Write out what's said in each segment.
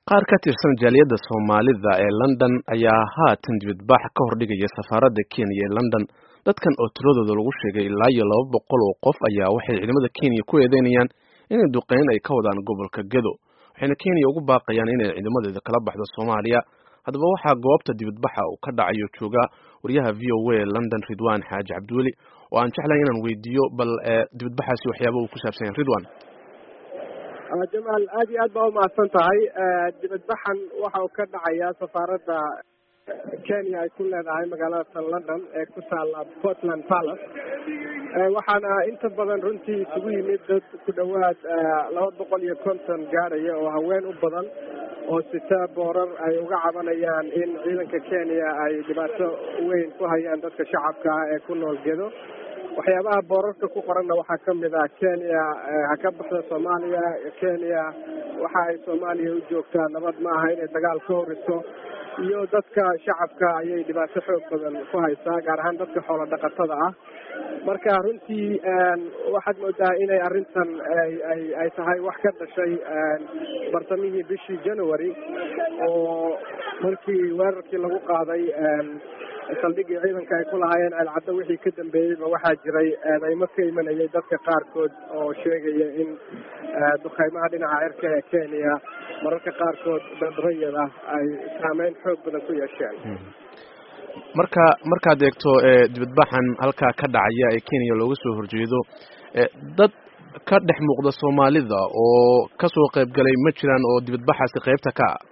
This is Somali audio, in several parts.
qaar ka tirsan jaaliyadda soomaalida ee london ayaa haatan dibadbax ka hordhigaya safaaradda kenya ee london dadkan oo tiradooda lagu sheegay ilaa iyo laba boqol oo qof ayaa waxay ciidamada kenya ku eedeynayaan inay duqeyn ay ka wadaan gobolka gedo waxayna kenya ugu baaqayaan inay ciidamadeeda kala baxdo soomaaliya haddaba waxaa goobta dibadbaxa uu ka dhacayo jooga wariyaha v o a ee london ridwan xaaji cabdiweli oo aan jeclahay inaan weydiiyo bal dibadbaxaasi waxyaaba uu ku saabsan yahay ridwan jamaal aad iyo aad baa umahadsan tahay dibadbaxan waxa uu ka dhacayaa safaaradda kenya ay ku leedahay magaalada london ee ku taala portland palace waxaana inta badan runtii isugu yimid dad ku dhowaad laba boqol iyo konton gaaraya oo haween u badan oo sita boorar ay uga cabanayaan in ciidanka kenya ay dhibaato weyn ku hayaan dadka shacabka ah ee ku nool gedo waxyaabaha boorarka ku qoranna waxaa kamid ah kenya ha ka baxda soomaaliya kenya waxa ay soomaaliya u joogtaa nabad ma aha inay dagaal ka horiso iyo dadka shacabka ayay dhibaato xoog badan ku haysaa gaar ahaan dadka xoolo dhaqatada ah marka runtii waxaad moodaa inay arrintan ay ay tahay wax ka dhashay bartamihii bishii january oo markii weerarkii lagu qaaday saldhigii ciidanka ay ku lahaayeen ceelcaddo wixii ka dambeeyeyba waxaa jiray eedeymo ka imanayay dadka qaarkood oo sheegaya in dukheymaha dhinaca cirka ee kenya mararka qaarkood dad rayid ah ay saameyn xoog badan ku yeesheen marka markaad eegto dibadbaxan halkaa ka dhacaya ee kenya looga soo horjeedo dad ka dhex muuqda soomaalida oo kasoo qayb galay ma jiraan oo dibadbaxaasi qaybta ka ah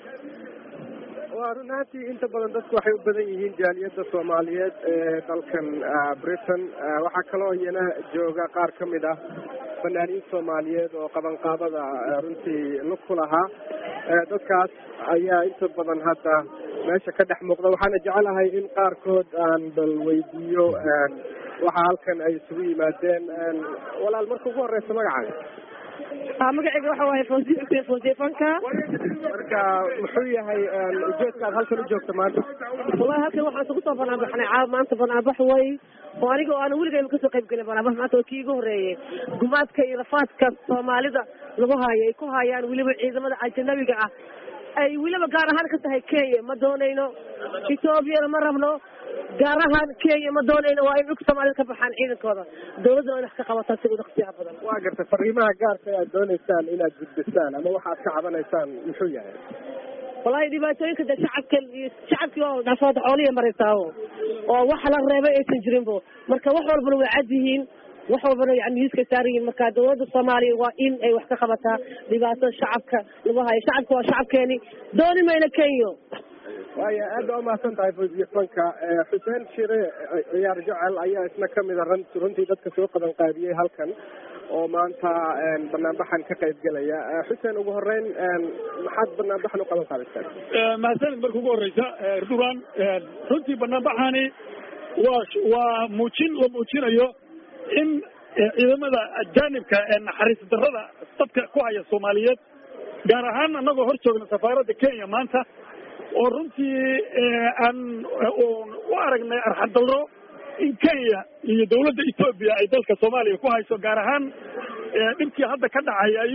waa run ahaantii inta badan dadku waxay u badan yihiin jaaliyadda soomaaliyeed ee dalkan britain waxaa kaloo iyana jooga qaar ka mid ah fanaaniin soomaaliyeed oo qabanqaabada runtii lug ku lahaa dadkaas ayaa inta badan hadda meesha ka dhex muuqda waxaana jecelahay in qaarkood aan bal weydiiyo waxa halkan ay isugu yimaadeen walaal marka ugu horeysa magacaaga magaceyga waxa waaye fawzi xuseen fawziye fanka marka muxuu yahay ujeedka aad halkan u joogta maanta wallahi halkan waxaan isugu soo banaanbaxnay caa maanta banaanbax way oo aniga oo aan weligayba kasoo qayb gelin banaanbax maanta oo kii igu horeeyey gumaadka iyo rafaadka soomaalida lagu haayo ay ku haayaan weliba ciidamada ajanabiga ah ay weliba gaar ahaan ka tahay kenya ma doonayno ethoobiana ma rabno gaar ahaan kenya ma doonayno waa in dhulka soomaalida ka baxaan ciidankooda dawladduna in wax ka qabataan si uda ikhtiyaar badan waa garta fariimaha gaarka aad dooneysaan inaad gudbisaan ama waxaad ka cabanaysaan muxuu yahay wallahi dhibaatooyinka de shacabka iyo shacabkii oo dhaafooda xooliya maraysaao oo wax la reebay aysan jirinbo marka wax walbana way cad yihiin wax walbana yani miiska saaran yihiin marka dawladda soomaaliya waa in ay wax ka qabataa dhibaatada shacabka lagu hayo shacabka waa shacabkeeni dooni mayna kenya waaya aad baa umahadsan tahay fawziye fanka xuseen shire ciyaar jecel ayaa isna kamid a run runtii dadka soo qaban qaadiyey halkan oo maanta banaanbaxan ka qayb gelaya xuseen ugu horeyn maxaad banaanbaxan u qaban qaadaysaan mahadsanid marka ugu horeysa erdogan runtii banaanbaxani waa waa muujin la muujinayo in ciidamada ajaanibka ee naxariis darrada dadka ku haya soomaaliyeed gaar ahaan annagoo hor joogna safaaradda kenya maanta oo runtii aan u aragnay arxadalro in kenya iyo dawladda etoobiya ay dalka soomaaliya ku hayso gaar ahaan dhibkii hadda ka dhacay ay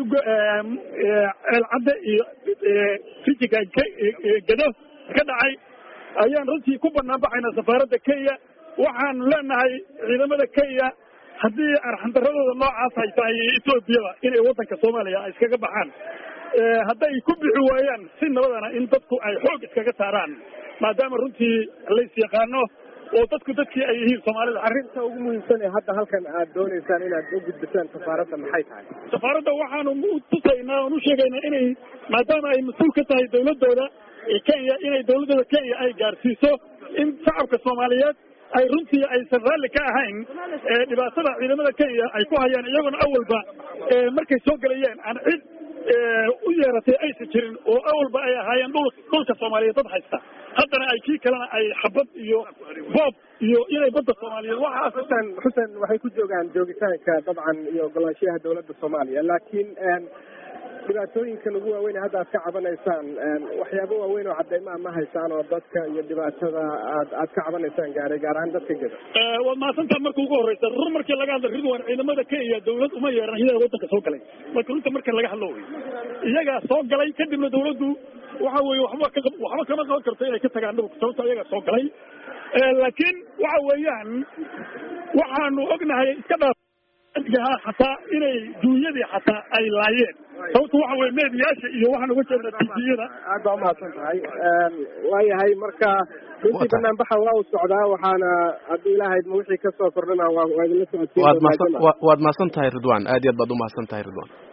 ceelcadde iyo rijinka gado ka dhacay ayaan runtii ku banaan baxaynaa safaaradda kenya waxaan leenahay ciidamada kenya haddii arxandaradooda noocaas ay tahay etoobiyada inay waddanka soomaaliya ay iskaga baxaan hadday ku bixi waayaan si nabadana in dadku ay xoog iskaga saaraan maadaama runtii lays yaqaano oo dadku dadkii ay yihiin soomaalida arrinta ugu muhiimsan ee hadda halkan aad dooneysaan inaad u gudbisaan safaaradda maxay tahay safaaradda waxaanu tusaynaa oon u sheegaynaa inay maadaama ay mas-uul ka tahay dawladooda kenya inay dawladooda kenya ay gaarsiiso in shacabka soomaaliyeed ay runtii aysan raalli ka ahayn dhibaatada ciidamada kenya ay ku hayaan iyaguna awalba markay soo gelayeen aan cid u yeeratay aysan jirin oo awalba ay ahaayeen dhul dhulka soomaaliyeed dad haysta haddana ay kii kalena ay xabad iyo boob iyo inay badda soomaaliyeed waxaas xuseen xuseen waxay ku joogaan joogitaanka dabcan iyo ogolaanshiyaha dawladda soomaaliya laakiin dhibaatooyinkan ugu waaweyn hadda aad ka cabanaysaan waxyaabo waaweyn oo cadeymaa ma haysaan oo dadka iyo dhibaatada aad aad ka cabanaysaan gaaray gaar ahaan dadka geda waad mahadsantaa marka ugu horeysa rur markii laga hadla ridwan ciidamada kenya dawlad uma yeeran iyaga wadanka soo galay marka runta marka laga hadlo wey iyagaa soo galay kadibna dawladdu waxa weye waxba ka waxba kama qaban karto inay ka tagaan dhulka sababto iyagaa soo galay laakiin waxa weeyaan waxaanu ognahay iska dhaa xataa inay duunyadii xataa ay laayeen sababto waxa weye meediyaasha iyo waxaan uga jeednaa tviyada aad baa umahadsan tahay waayahay marka runtii banaanbaxa waa u socdaa waxaana haddii ilaahayd ma wixii kasoo kordhana waa waa idinla socodsiin waad mahadsan waad mahadsan tahay ridwan aad iyo aad baad umahadsan tahay ridwan